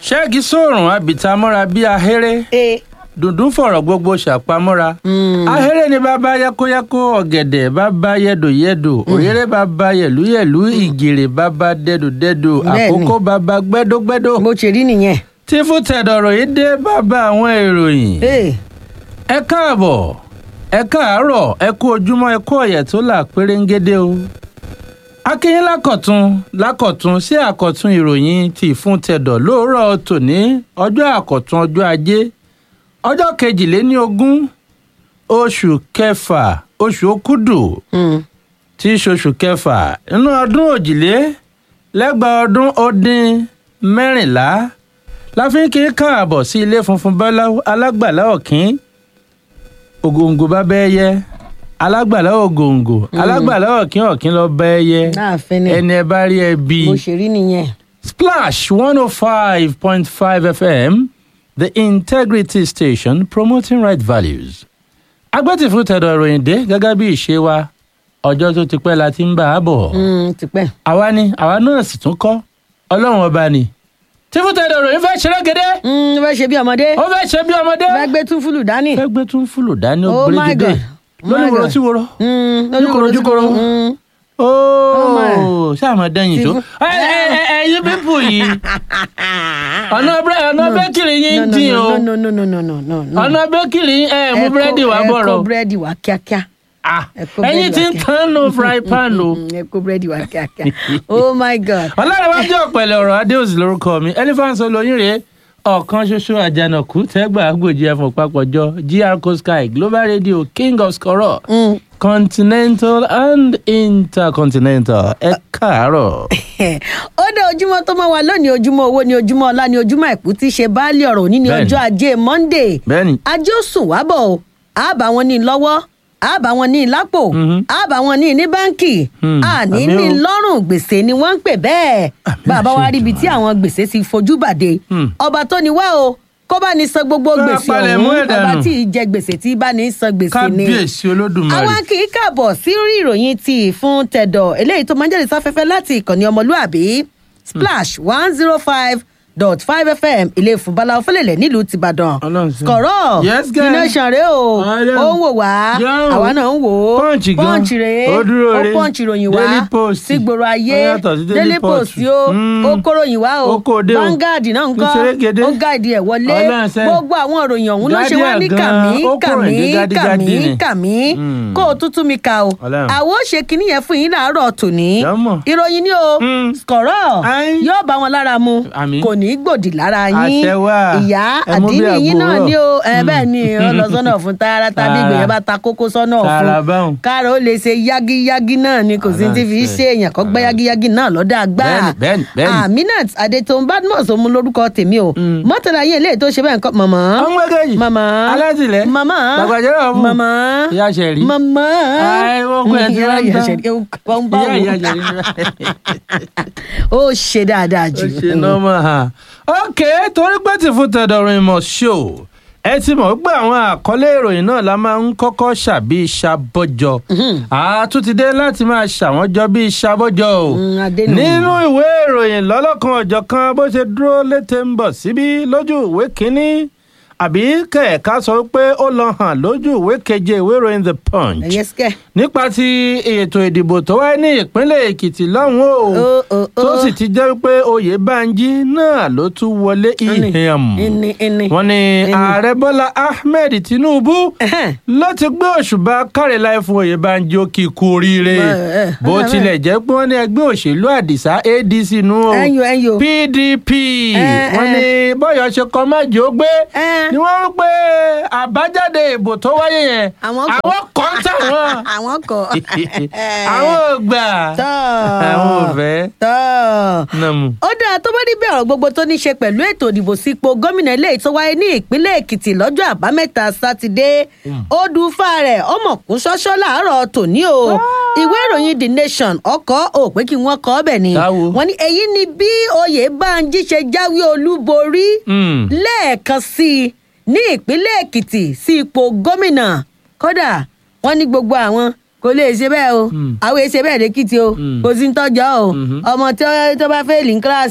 ṣẹ́ẹ̀kì sóòrùn abìtamọ́ra bíi ahéré e dùndún fọ̀rọ̀ gbogbo ṣàpamọ́ra ahéré ni bàbá yákóyákó ọ̀gẹ̀dẹ̀ bàbá yẹ̀dòyẹ̀dò òréré bàbá yẹ̀lúyẹ̀lú ìgèrè bàbá dẹ́dòdẹ́dò Bẹ́ẹ̀ni. àkókò bàbá gbẹ́dógbẹ́dó bó ṣe rí nìyẹn. tí fún tẹ̀dọ̀rọ̀ yìí dé bàbá àwọn ìròyìn e ẹ káàbọ̀ ẹ káàárọ̀ ẹ kú ojúmọ́ ẹ kú ọ̀yẹ̀ tó là pérégedé o akínyín lákọ̀tún lákọ̀tún sí àkọ̀tún ìròyìn ti fún tẹ̀dọ̀ lóòrọ̀ tòní ọjọ́ àkọ̀tún ọjọ́ ajé ọjọ́ kejìléní ogún oṣù kẹfà oṣù òkúdù tí í ṣoṣù kẹfà inú ọdún òjìlé lẹ́gbàá ọdún ó dín mẹ́rìnlá la fi ń kí káàbọ̀ sí ilé funfun báláwo alágbàlá ọ̀kín ògòǹgò bá bẹ́ẹ̀ yẹ alágbàlá ògòǹgò alágbàlá ọ̀kín ọ̀kín lọ bẹ́ẹ̀ yẹ láàfin ni ẹni ẹ bá rí ẹ bí. bó ṣe rí nìyẹn. Splash 105.5 FM, the integrity station promoting right values. agbẹ́tìfún tẹ̀dọ̀ ìròyìn dé gẹ́gẹ́ bí ìṣe wa ọjọ́ tó ti pẹ́ la ti ń bá a bọ̀. Mm, tipẹ́. àwa ni àwa náà sì tún kọ́ ọlọ́run ọba ni. tí fún tẹ̀dọ̀ ìròyìn fẹ́ ṣeré gédé Mm, fẹ́ ṣe bí ọmọdé. ó fẹ́ ṣe bí ọmọdé. fẹ́ gbé tún fúlù dání. fẹ́ gbé tún fúlò dání ó Oh gbé my gédé God. Oh lórí my wòrò God. sí wòrò. Mm, Ojúkòrò, ojúkòrò. Mm. ooo sáàmù dẹ́yìn tó. Ti fún- ẹ ẹ ẹ ẹyin pípù yìí ọ̀nà búrẹ́ ọ̀nà bẹ́kìrì yín No, no, dín o no, no, no, no, no, no, no. ọ̀nà bẹ́kìrì ẹ mú Ẹ kó- búrẹ́dì wá ẹ bọ̀rọ̀ kó búrẹ́dì wá kíákíá. Ah, ẹ kó ẹyin búrẹ́dì tí wá ń kíá. tán nù fry pan o. Mm, ẹ kó búrẹ́dì wá kíákíá. oh my god. ọlọ́rẹ̀wájú ọ̀pẹ̀lẹ̀ ọ̀rọ̀ adéòsì lórúkọ mi elephant olóyin rèé ọ̀kan ṣoṣo àjànàkú tẹ́gbà àgbòjì ẹ̀fọn papọ̀jọ gr co sky global radio king of scoror Mm. continental and intercontinental ẹ káàárọ̀. ó dé ojúmọ́ tó mọ́ wa lónìí ojúmọ́ owó ni ojúmọ́ ọlá ni ojúmọ́ àìkú tí í ṣe baálé ọ̀rọ̀ òní ní Bẹ́ẹ̀ni. ọjọ́ ajé monday bẹ́ẹ̀ni ajé ó sùn wá bọ̀ o á bá wọn ní lọ́wọ́ á bá wọn ní lápò Mhm. á bá wọn ní ní báńkì Hmm, àní àmì ní o. lọ́rùn gbèsè ni wọ́n ń pè bẹ́ẹ̀ Àmì bàbá wa àṣẹ ríbi tí àwọn gbèsè ti fojú bàdé Hmm. ọba tó ní wá o kó bá ní san gbogbo Bá a gbèsè palẹ̀ mọ́ ọ̀hún ẹ̀ dànù. ọba tí ì jẹ gbèsè tí bá ní san gbèsè ni kábíyèsí olódùmarè. àwa kì í kàbọ̀ sí orí ìròyìn ti fún tẹ̀dọ̀ eléyìí tó máa ń jáde sáfẹ́fẹ́ láti ìkànnì ọmọlúàbí splash one zero five dot five fm ilé ìfúnbalà ọ̀fẹ́lẹ̀lẹ̀ nílùú tìbàdàn Ọlọ́run ṣeun. kọ̀rọ̀ Yes, girl. iná ṣànrẹ́ o Ọlọ́run. ó ń wò wá Yóò. àwa náà ń wò ó Punch gan. pọ́ǹchì rèé Ó dúró ó re. pọ́ǹchì ròyìn wá Daily Post. sí gbòòrò ayé Ó yàtọ̀ sí Daily daily post Post. yó Mm. ó kóròyìn wá o Ó kó o dé o. Vanguard náà ń kọ́ Ìṣerékedé. ó gáàdì ẹ̀ wọlé Ọlọ́run ṣe. gbogbo àwọn ìròyìn ọ̀hún ló ṣe wá ní Guardian gan. kàmí Ó kúrò kàmí ní gádígádí kàmí ni. kàmí Mm. kó o tún tún mi ka o Ọlọ́run. àwọn ò ṣe kinní yẹn fún yín láàárọ̀ tòní Jọ́mọ̀. ìròyìn ni o Mm. kọ̀rọ̀ Ayin. yóò bá wọn lára mu Àmín. kò ní í gbòdì lára yín Àṣẹ wà. ìyá Ẹ mú bí àdínní yín náà àgbòrò. ni o ẹ bẹ́ẹ̀ ni ó lọ sọ́nà fún tààrà tàbí Tààrà. ìgbìyànjú bá ta kókó sọ́nà Tààrà fún báhùn. káàró ó lè ṣe yágíyágí náà ni kò sí ti fi Ọlọ́run ṣe ṣe. èèyàn kan gbẹ́ yágíyágí náà lọ́dọ̀ àgbà Bẹ́ẹ̀ni, bẹ́ẹ̀ni, bẹ́ẹ̀ni. aminat adetoun badmus òun lórúkọ tèmi o Mm. mọ́tàlá yín eléyìí tó ṣe bẹ́ẹ̀ nǹkan mọ̀mọ́ ọmọ ẹgẹjì mama alátìlẹ mama gbàgbàjẹrẹ ọmọ mama ìyá ṣẹrí mama Ai, wọ́n kú ẹ̀ tí wọ́n ń ìyá tán. ṣẹ̀rí ewu kan bá ìyá ìyá wò ṣẹrí ó ṣe dáadáa ó jù ṣe nọ́mà ha ok torí pé tí fún tẹ̀dọ̀rọ̀ ìmọ̀ ṣó ẹ ti mọ̀ pé àwọn àkọlé ìròyìn náà la máa ń kọ́kọ́ ṣàbí ṣàbọ̀jọ àtúntìdé láti máa ṣàwọn jọ bí ṣàbọ̀jọ o Mm, Adénú. nínú ìwé ìròyìn lọ́lọ́kan ọ̀jọ̀kan bó ṣe dúró létè ń bọ̀ síbí lójú ìwé kínní àbí kẹ̀ẹ̀ka sọ pé ó lọ hàn lójú ìwé keje ìwé ìròyìn the punch ẹ̀yẹ sikẹ́ nípa ti ètò ìdìbò tó wáyé ní ìpínlẹ̀ èkìtì lọ́hùn-ún o Ó, ó, ó. tó sì ti jẹ́ pé oyèbánjí náà ló tún wọlé ìhìn ẹni ẹni wọ́n ní ààrẹ bọ́lá ahmed tinubu Ẹhẹ́n. ló ti gbé òṣùbà kárẹ̀láì fún oyèbánjí ó kí i kú oríire Ẹ, ẹ, bó ẹ, tilẹ̀ jẹ́ pé wọ́n ní ẹgbẹ́ òṣèlú àdìsá adc nù o ẹyọ ẹyọ pdp Ẹ, wọ́n ẹ. ní bọ́yọ̀ ṣe kọ́ májò ó gbé Ẹ. ni wọ́n ń pé àbájáde ìbò tó wáyé yẹn Àwọn kọ̀. àwọn kọ́ táwọn àwọn kọ àwọn ò gbà tọ́ àwọn ò fẹ́ tọ́ nàmú. ó dáa tó bá níbẹ̀ ọ̀rọ̀ gbogbo tó ní ṣe pẹ̀lú ètò ìdìbò sípò gómìnà eléyìí tó wáyé ní ìpínlẹ̀ èkìtì lọ́jọ́ àbámẹ́ta sátidé ó dùfà rẹ̀ ọmọ kún ṣọ́ṣọ́ láàárọ̀ tòní o ìwé ìròyìn the nation ọkọ̀ ò pé kí wọ́n kọ́ ọbẹ̀ ni Táwo. wọ́n ní èyí ni bí oyèbánjí ṣe jáwé olúborí Mm. lẹ́ẹ̀kan sí i ní ìpínlẹ̀ èkìtì sí ipò gómìnà kódà wọ́n ní gbogbo àwọn kò lè ṣe bẹ́ẹ̀ o Mm. àwọn èsè bẹ́ẹ̀ lẹ́kìtì o Mm. kò sí ń tọ́jọ́ o Mhm. ọmọ tí ó- tó bá fẹ́ẹ̀lì ní kíláàsì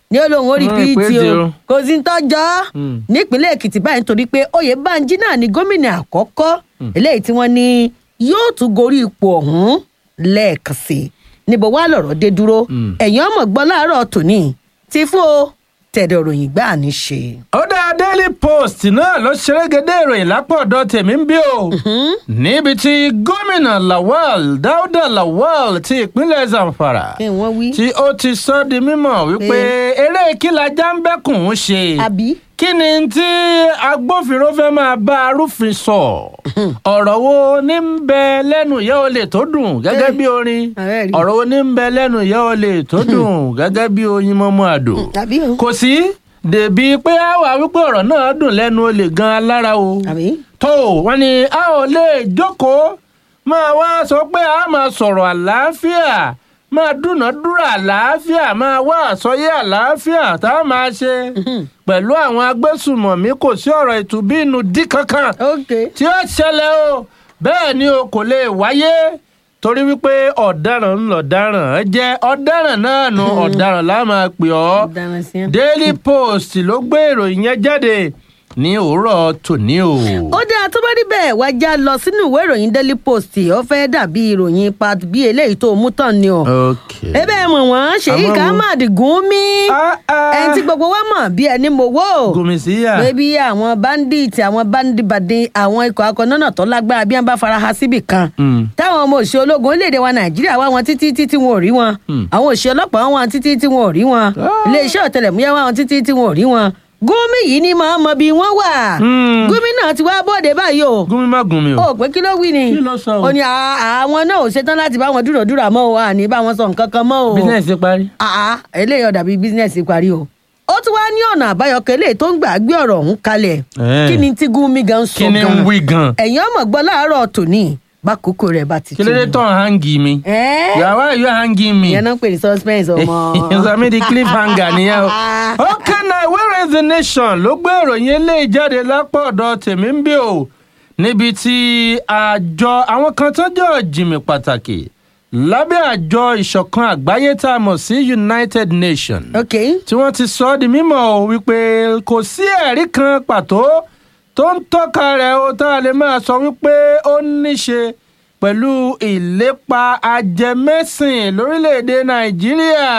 ní olóhùn orí Mm, pt ìpèdè o o. kò sí ń tọ́jọ́ Mm. nípínlẹ̀ èkìtì báyìí nítorí pé oyèbánjí náà ni gómìnà àkọ́kọ́ eléyìí tí wọ́n ní yóò tún gorí ipò ọ̀hún lẹ́ẹ̀kan sí i níbo wá lọ̀rọ̀ dé dúró Mm. ẹ̀yìn ọmọ gbọ́ láàárọ̀ tòní ti fún o tẹ̀dọ̀ ròyìn gbà ní ṣe. ó dá daily post náà ló ṣerégedé ìròyìn lápọ̀dọ̀ tèmi ń bí o níbi tí gómìnà lawal dáúdà lawal ti ìpínlẹ̀ zamfara kí wọ́n wí. tí ó ti sọ di mímọ̀ wípé eré kílajà ń bẹ́kùn ún ṣe àbí. kí ni tí agbófinró fẹ́ máa bá arúfin sọ ọ̀rọ̀ wo ní ń bẹ lẹ́nu ìyá olè tó dùn gẹ́gẹ́ bí orin ààrẹ rí. ọ̀rọ̀ wo ní ń bẹ lẹ́nu ìyá olè tó dùn gẹ́gẹ́ bí oyin mọ́mọ́ àdó àbí o. kò sí dèbí pé a wà wípé ọ̀rọ̀ náà dùn lẹ́nu olè gan-an lára o àbí. tó wọn ni a ò lè jókòó máa wá sọ pé a máa sọ̀rọ̀ àlàáfíà máa dúnàádúrà àlàáfíà máa wá àsọyé àlàáfíà tá a máa ṣe pẹ̀lú àwọn agbésùmọ̀mí kò sí ọ̀rọ̀ ìtúbínú dí kankan ok. tí ó ṣẹlẹ̀ o bẹ́ẹ̀ ni o kò lè wáyé torí wípé ọ̀daràn ń lọ̀daràn jẹ́ ọ̀daràn náà nu ọ̀daràn la máa pè ọ́ dáná sí ẹ. daily post ló gbé ìròyìn yẹn jáde ní òwúrọ̀ tòní o. ó dáa tó bá rí bẹ́ẹ̀ wá já lọ sínú ìwé ìròyìn daily post ó fẹ́ dàbí ìròyìn part bí eléyìí tó mú tán ni o. ok. ebe mọ̀ wọ́n Sheikh Àmọ́ wo- Ahmad Gumi Ah, ah. ẹni tí gbogbo wa mọ̀ bí ẹni mo wò gòmìsíyà. pé bí àwọn bandit àwọn bandibade àwọn ikọ̀ akọ̀nọ́nà tó lágbára bí wọ́n bá fara ha síbì kan Mm. táwọn ọmọ òṣìṣẹ́ ológun orílẹ̀-èdè wa nàìjíríà wá wọn títí títí wọn ò rí wọn Hmm. àwọn òṣìṣẹ́ ọlọ́pàá wá wọn títí tí wọn ò rí wọn Ah. iléeṣẹ́ ọ̀tẹlẹ̀múyẹ́ wá wọn títí tí wọn ò rí wọn Gumi yìí ni màá mọ bí wọ́n wà Hmm. Gumi náà ti wá bóde báyìí o gúnmi má gùn mi o. ó pé kí ló wí ni Kí ló sọ o? ó ní "À- àwọn náà ò ṣetán láti bá wọn dúròdúrà mọ́ o àní bá wọn sọ nǹkan kan mọ́ o business ti parí. àá eléyìí ọ̀dà bíi bísínẹ́sì parí o ó tún wá ní ọ̀nà àbáyọ kan eléyìí tó ń gbà gbé ọ̀rọ̀ ọ̀hún kalẹ̀ Eh. kí ni tí Gumi gan sọ kí ni gan ń wí gan. ẹ̀yin ọmọ gbọ́ láàárọ̀ tòní bákòókò rẹ̀ bá ti kí ló dé tó tán hangi mi. ẹ́ yàrá yóò hangi mi. ìyẹn náà ń pè ní suspense ọmọ. sọmi di cliffhanger nìyẹn o. ok na where is the nation ló gbé ìròyìn eléyìí jáde lápò ọ̀dọ̀ tèmi ń bí o níbi tí àjọ àwọn kan tó jẹ́ ọ̀jìnmí pàtàkì lábẹ́ àjọ ìṣọ̀kan àgbáyé tá a mọ̀ sí united nations ok tí wọ́n ti sọ ọ́ di mímọ̀ o wípé kò sí ẹ̀rí kan pàtó tó ń tọ́ka rẹ̀ o tá a lè máa sọ wípé ó níṣe pẹ̀lú ìlépa ajẹmẹ́sìn lórílẹ̀‐èdè nàìjíríà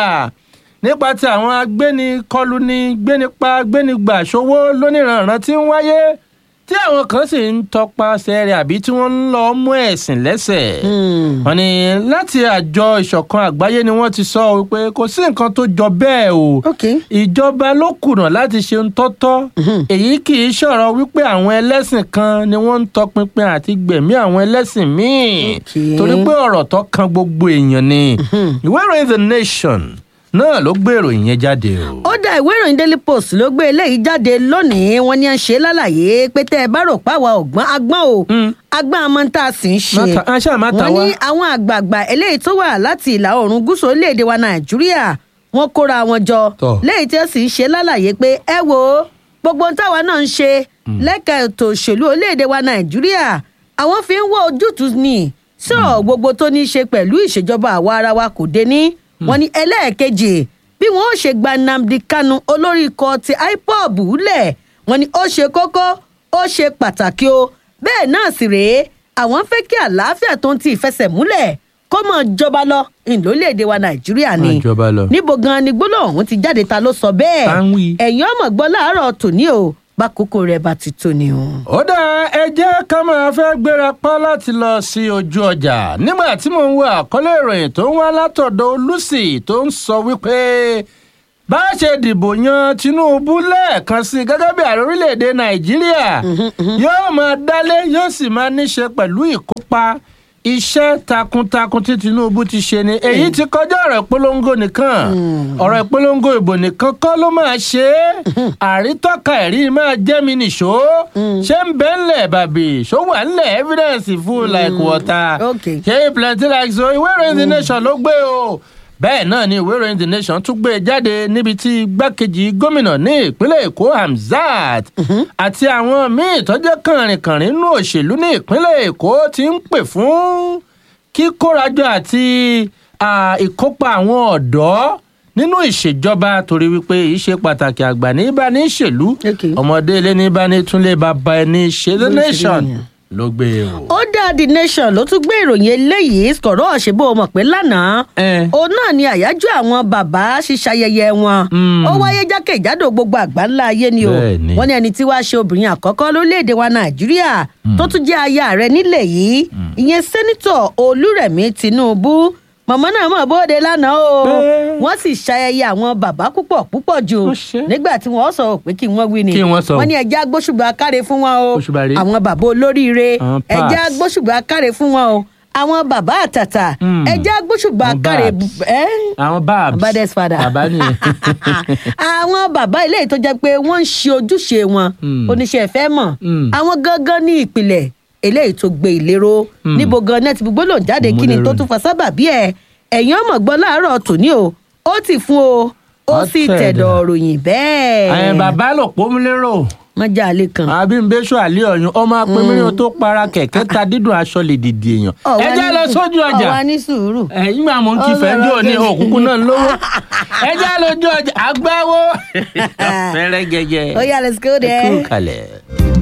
nípa ti àwọn agbénikọluni gbénipa gbénigbà ṣòwò lóníranran tí ń wáyé tí àwọn kan sì ń tọpasẹ̀ rẹ̀ àbí tí wọ́n ń lọ mú ẹ̀sìn lẹ́sẹ̀ Hmm. wọ́n ní láti àjọ ìṣọ̀kan àgbáyé ni wọ́n ti sọ wípé kò sí nǹkan tó jọ bẹ́ẹ̀ o ok ìjọba ló kùnà láti ṣe ń tọ́tọ́ èyí kì í ṣọ̀rọ̀ wípé àwọn ẹlẹ́sìn kan ni wọ́n ń tọpinpin àti gbẹ̀mí àwọn ẹlẹ́sìn míì Okay. torí pé ọ̀rọ̀ tó kan gbogbo èèyàn ni ìwé ìròyìn the nation náà ló gbé ìròyìn yẹn jáde o. ó dá ìwé ìròyìn daily post ló gbé eléyìí jáde lónìí wọn ní à ń ṣe lálàyé pé tẹ ẹ bá rò páwa ọgbọ́n agbọ́n o Mm. agbọ́n àmọ́ tá a sì ń ṣe Má ta- ah, ṣáà má ta wọ́n wá. ní àwọn àgbààgbà eléyìí tó wà láti ìlà oòrùn gúúsù orílẹ̀-èdè wa nàìjíríà wọ́n kóra wọn jọ Tọ́. léyìí tí ó sì ń ṣe lálàyé pé ẹ wo gbogbo ohun táwa náà ń ṣe lẹ́ka ètò òṣèlú orílẹ̀-èdè wa nàìjíríà àwọn fi ń wọ ojútùú ní sọ̀rọ̀ gbogbo tó ní í ṣe pẹ̀lú ìṣèjọba àwa ara wa kò dé ní wọ́n ní ẹlẹ́ẹ̀kejì bí wọn ó ṣe gba nnamdi kanu olórí ikọ̀ ti ipob lẹ̀ wọ́n ní ó ṣe kókó ó ṣe pàtàkì o bẹ́ẹ̀ náà sì rèé àwọn fẹ́ kí àlàáfíà tó ń ti ìfẹsẹ̀múlẹ̀ kó mọ̀ jọba lọ ìlólèdè wa nàìjíríà ni Máa jọba lọ. níbo gan ni gbólóhùn ọ̀hún ti jáde ta ló sọ bẹ́ẹ̀ Ta ń wí? ẹ̀yin ọmọ gbọ́ láàárọ̀ tòní o bákòókò rẹ̀ bá ti tó ni o. ó dáa ẹ jẹ́ ká máa fẹ́ gbéra pa láti lọ sí ojú ọjà nígbà tí mò ń wo àkọlé ìròyìn tó ń wá látọ̀dọ̀ olùsì tó ń sọ wípé bá a ṣe dìbò yan tinubu lẹ́ẹ̀kan sí gẹ́gẹ́ bí ààrẹ orílẹ̀‐èdè nàìjíríà yóò máa dálé yóò sì máa níṣe pẹ̀lú ìkópa iṣẹ́ takuntakun tí tinubu ti ṣe ni èyí ti kọjá ọ̀rọ̀ ìpolongo nìkan ọ̀rọ̀ ìpolongo ìbò nìkan kọ́ ló máa ṣe é àrítọ́ka ẹ̀rí máa jẹ́ mi nìṣó ṣé ń bẹ́ ńlẹ̀ bàbí ṣó wà ńlẹ̀ evidence full like water Okay. ṣé plenty like so ìwé ìròyìn the nation ló gbé o bẹ́ẹ̀ náà ni ìwé ìròyìn the nation tún gbé e jáde níbi tí igbákejì gómìnà ní ìpínlẹ̀ èkó hamzat àti àwọn míì tó jẹ́ kànrìnkànrìn nínú òṣèlú ní ìpínlẹ̀ èkó ti ń pè fún kíkórajọ àti à, ìkópa àwọn ọ̀dọ́ nínú ìṣèjọba torí wípé ìṣe pàtàkì àgbà ní bá ní ìṣèlú Okay. ọmọdé ilé ní bá ní túnlé bàbá ẹni ṣe the Bó ṣe rí nation nìyẹn. ló gbé e wò. ó dá the nation ló tún gbé ìròyìn eléyìí sọ̀rọ̀ ṣèbó mọ̀ pé lánàá Eh. òun náà ni àyájọ́ àwọn bàbá ṣíṣayẹyẹ wọn Mm. ó wáyé jákèjádò gbogbo àgbáńlá ayé ni o Bẹ́ẹ̀ni. wọ́n ní ẹni tí wàá ṣe obìnrin àkọ́kọ́ lórílẹ̀‐èdè wa nàìjíríà tó tún jẹ́ aya rẹ̀ nílẹ̀ yìí ìyẹn sẹ́nitọ̀ olúrẹ̀mí tinubu màmá náà mọ̀ bóde lánàá o Bẹ́ẹ̀. wọ́n sì ṣayẹyẹ àwọn bàbá púpọ̀ púpọ̀ jù Ó ṣe. nígbà tí wọ́n sọ pé kí wọ́n wí ni Kí wọ́n sọ. wọ́n ní ẹja gbóṣùbà káre fún wọn o Òṣùbà rèé. àwọn bàbá olóríire Àwọn ẹja pass. gbóṣùbà káre fún wọn o àwọn bàbá àtàtà Mm. ẹja gbóṣùbà Àwọn káre babs. ẹ àwọn babs Baddest father. bàbá nìyẹn. àwọn bàbá ilé tó jẹ́ pé wọ́n ń ṣe ojúṣe wọn Mm. oníṣẹ́ ìfẹ́ mọ̀ Mm. àwọn gangan ní ìpìlẹ̀ eléyìí tó gbé ìlérò Mm. níbo gan náà ti fi gbólóhùn jáde kí ni Múlẹ́rọ̀ tó ni. tún fa sábàbí ẹ̀ ẹ̀yin ọmọ gbọ́ láàárọ̀ tòní o ó ti fún o ó Ó sì tẹ̀dọ̀. tẹ̀dọ̀ ròyìn bẹ́ẹ̀ ẹ bàbá lò pọ́nmúlérò wọ́n já alẹ́ kan. àbí ń bẹ́sọ̀ àlẹ́ ọ̀yún ọmọ apẹ̀míràn tó para kẹ̀kẹ́ ta dídùn aṣọ lè dìde èèyàn Ọ̀wá ẹ jẹ́ ní- lọ sójú ọjà ọ̀wá ní sùúrù. ẹ̀yìn máa mú kí Ọ̀rọ̀ fẹ́jọ́ ní ọ̀rọ̀ òkùnkùn náà lówó ẹ jẹ́ lójú ọjà àgbáwo fẹ́rẹ́ gẹ́gẹ́ ó yá let's go ẹ kú there. kalẹ̀.